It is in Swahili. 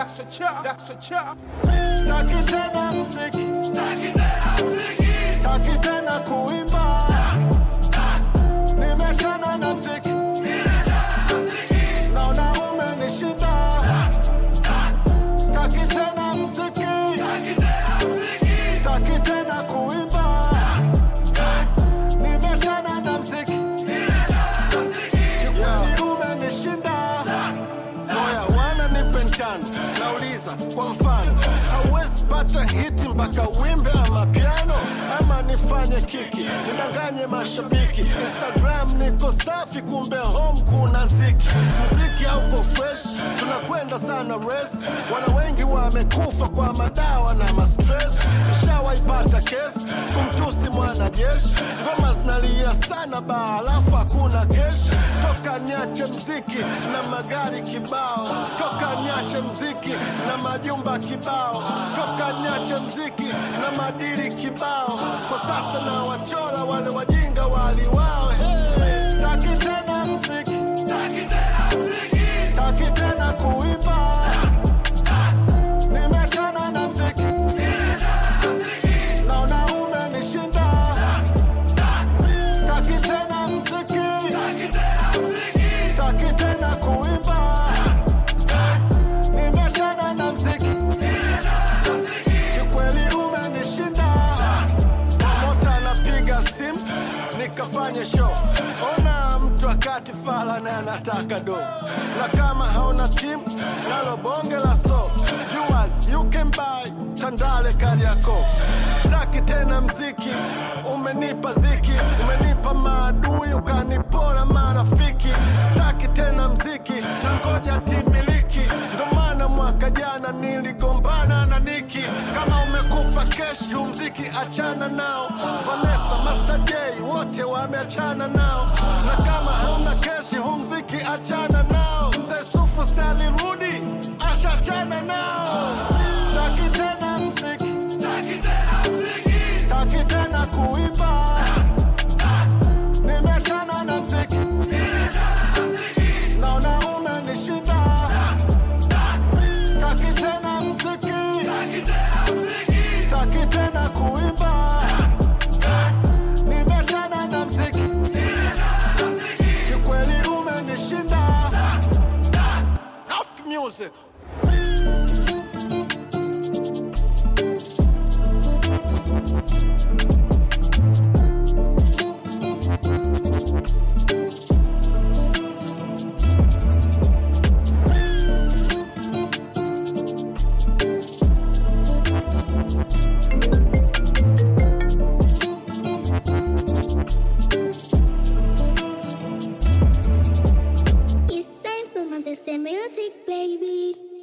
Daxo Cha, Daxo Cha. Staki tena mziki, staki tena kuimba, nimechana na mziki, naona umenishinda. Staki tena mziki, staki tena kuimba, nimechana na mziki, kikweli umenishinda. Moya wana nipe njano, nauliza kwa mfano, hauwezi pata hiti mpaka wimbe ama piano, ama nifanye kiki nidanganye mashabiki. Instagram niko safi, kumbe home kuna ziki. Muziki hauko fresh, tunakwenda sana race. Wana wengi wamekufa kwa madawa na mastress. Nishawaipata kesi kumtusi mwanajeshi, ngoma zinalia sana baa, alafu hakuna keshi. Toka niache mziki na magari kibao, toka niache mziki na majumba kibao, toka niache mziki na madiri kibao. Kwa sasa na wachora wale wajinga waliwao. Hey, staki tena mziki, staki tena kuimba, nimechana na mziki, naona umenishinda. Staki tena mziki, staki tena kuimba, nimechana na mziki, kikweli umenishinda. Promota anapiga simu nikafanye show, ona mtu akati fala na anataka do, na kama hauna timu nalo bonge la so viewers you can buy Tandale Kariako. Staki tena mziki, umenipa ziki, umenipa maadui, ukanipora marafiki. Staki tena mziki, na ngoja timiliki, ndo maana mwaka jana niligombana na Niki. Kama umekupa kesh, yu mziki achana nao. Vanessa, Master J, wote wameachana nao, na kama hauna keshi, hu mziki achana nao. Mzee Sufu si alirudi, ashachana nao. Staki tena mziki, staki tena kuimba, nimechana na mziki, naona umenishinda. Staki tena mziki, staki tena kuimba, nimechana na mziki, kikweli umenishinda. Ask music. It's time for my music, baby.